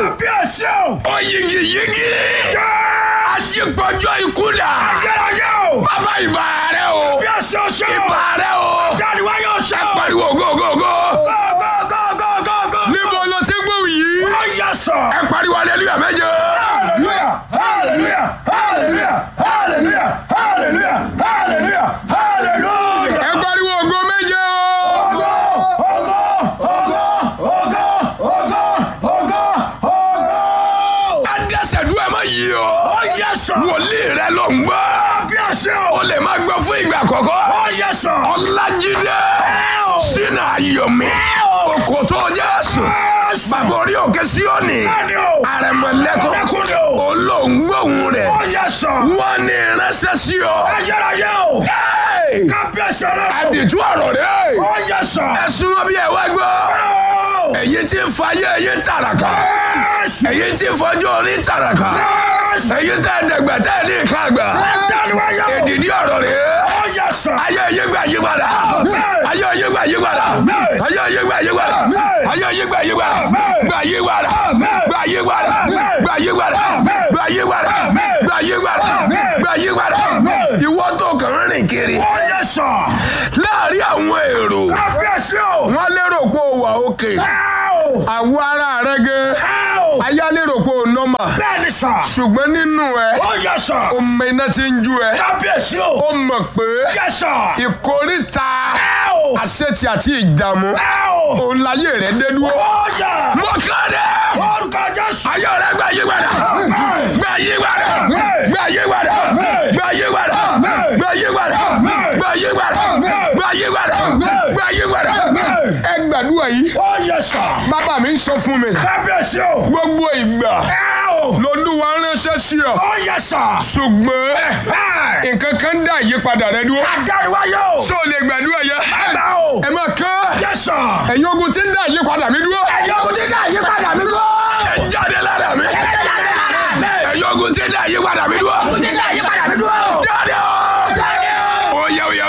Kábíyèsí o. ó yigi yigi. Jẹ́. aṣípọ̀jọ́ ikú dà. Ayérayé o. bàbá ìbà rẹ o. Kábíyèsí o ṣe o. ìbà rẹ o. Dáni wá yóò ṣe ẹ o. pariwo gógógó. Go go go go go go. níbo ló ti gbóhùn yìí. Ó yẹ sọ. ẹ pariwo aleluya méje. Hallelujah! Hallelujah! Hallelujah! Hallelujah! Hallelujah! Hallelujah! Hallelujah! ẹ pariwo ògo méje o. Ògo! Ògo! Ògo! Ògo! Ògo! Ògo! Ògo! adẹ́sẹ̀dúrà má yí o. Ó yẹ sọ. wòlíì rẹ ló ń gbọ́. Kábíyèsí o. o lè má gbọ́ fún ìgbà àkọ́kọ́. Ó yẹ sọ. ọlájídé o. sínú ayọ̀mí òkòtò jésù bàbá orí òkè síọ́nì Bẹ́ẹ̀ni o. àrẹ̀mọ̀lẹ́kọ̀ Lẹ́kùn ni o. olóńgbòhùn rẹ̀ Ó yẹ sọ. wọ́n ní ìránṣẹ́ sí ọ. Ayérayé o. Hey! Kábíyèsí rẹ o. àdìtú ọ̀rọ̀ rẹ̀ Ó yẹ sọ. ẹ̀sùn wọn bí ẹ wá gbọ́ Ó. èyí tí ń fayé èyí ń tàràkà Jésù. èyí tí ń fọjọ́ orí tàràkà Jésù. èyí tẹ́ ẹ̀dẹ̀gbẹ̀ tẹ́ ẹ̀ ní ìka àgbà Dáni wá yóò. èdìdí ọ̀rọ̀ rẹ̀ Ó yẹ sọ. ayé ayé gbà yí padà ayé ayé gbà yí padà ayé ayé gbà yí padà ayé ayé gbà yí padà gbà yí padà gbà yí padà gbà yí padà gbà yí padà gbà yí padà gbà yí padà ìwọ tó kàn ń rìn kiri Ó yẹ sọ. láàrin àwọn èrò Kábíyèsí o. wọn lérò pé ó wà òkè Áò. àwọ ara rẹ gẹ Áò. ayá lérò pé ó nọ́mà Bẹ́ẹ̀ni sọ. ṣùgbọ́n nínú ẹ Ó yẹ sọ. ọmọ iná ti ń ju ẹ Kábíyèsí o. ó mọ̀ pé Yẹ sọ. ìkórìtà Áò. àṣetì àti ìdààmú Áò. òun láyé rẹ dé dúró. Ó yẹ. mọ́kànlẹ́ Orúkọ Jésù. ayọ̀ rẹ gbà yí padà gbà yí padà gbà yí padà gbà yí padà gbà yí padà gbà yí padà gbà yí padà gbà yí padà. ẹ gbàdúrà yìí Ó yẹ sọ. bàbá mi ń sọ fún mi Kábíyèsí o. gbogbo ìgbà Áò. lolúwa ránṣẹ́ sí ọ Ó yẹ sọ. ṣùgbọ́n Ẹ. nǹkan kan dá ìyípadà rẹ dúró Adáríwáyé o. ṣó o lè gbàdúrà yẹ Bàbá o. ẹ máa kán Yẹ sọ. ẹ̀yin ogun tí ń dá ìyípadà mi dúró Ẹ̀yin ogun dídá yí padà mí lọ. ẹ jáde lára mi Ẹ jáde lára mi. ẹ̀yin ogun tí ń dá ìyípadà mi dúró Ogun dídá yí padà mí lọ. jáde o Jáde o. ó yẹ ó yẹ ó